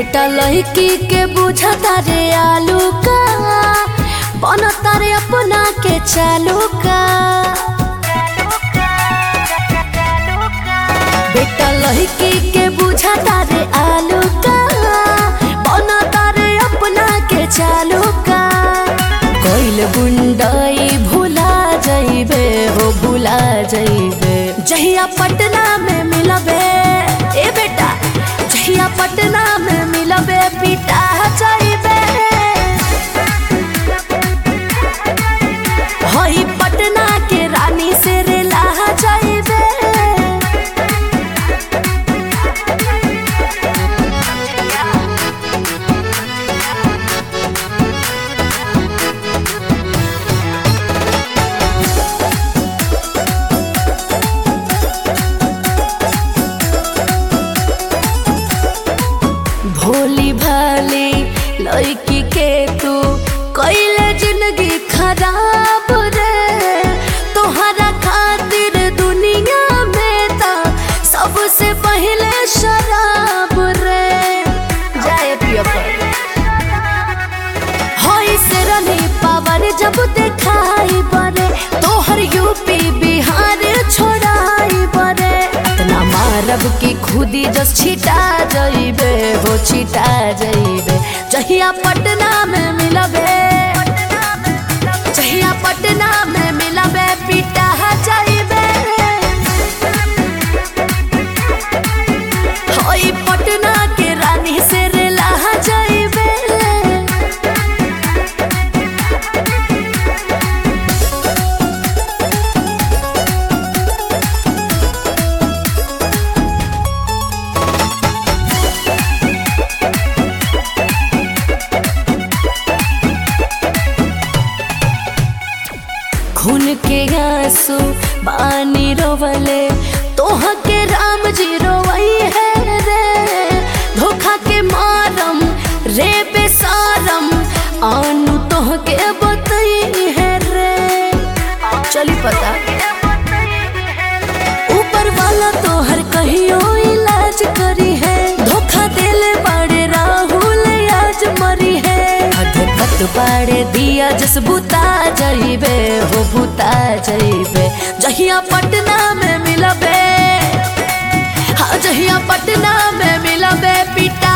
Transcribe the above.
बेटा लड़की के बुझता रे आलू का बनता रे अपना के चालू का बेटा लड़की के बुझता रे आलू का बनता रे अपना के चालू का कोइल बुंडई भुला जइबे हो भुला जइबे जहिया पटना में मिलबे ए बेटा जहिया पटना में मिलबे पिटा जइबे हई पटना के रानी से रेला जइबे भोली भाली लड़की के तू कैले जिंदगी खराब रे तोहरा खातिर दुनिया में ता सबसे पहले शराब रे जाए पियो पर होई से रनी पावर जब देखाई बरे तोहर यूपी बिहार छोड़ाई बरे इतना मारब की खुदी जस छिटा जइबे हो छिटा जइबे जहिया पटना में मिलबे जहिया पटना में मिलबे पिटा जइबे होई पटना के रानी से रेला जइबे खून के आंसू बानी रोवले तोह के राम जी रोवई है रे धोखा के मारम रे बेसारम आनु तोह के बतई है रे चली पता ऊपर वाला तोहर कहियो इलाज करी है धोखा देले बड़े राहुल आज मरी है हदकत बाड़े दिया जस बुता जइबे हो बुता जइबे जहिया पटना में मिलबे हाँ जहिया पटना में मिलबे पिटा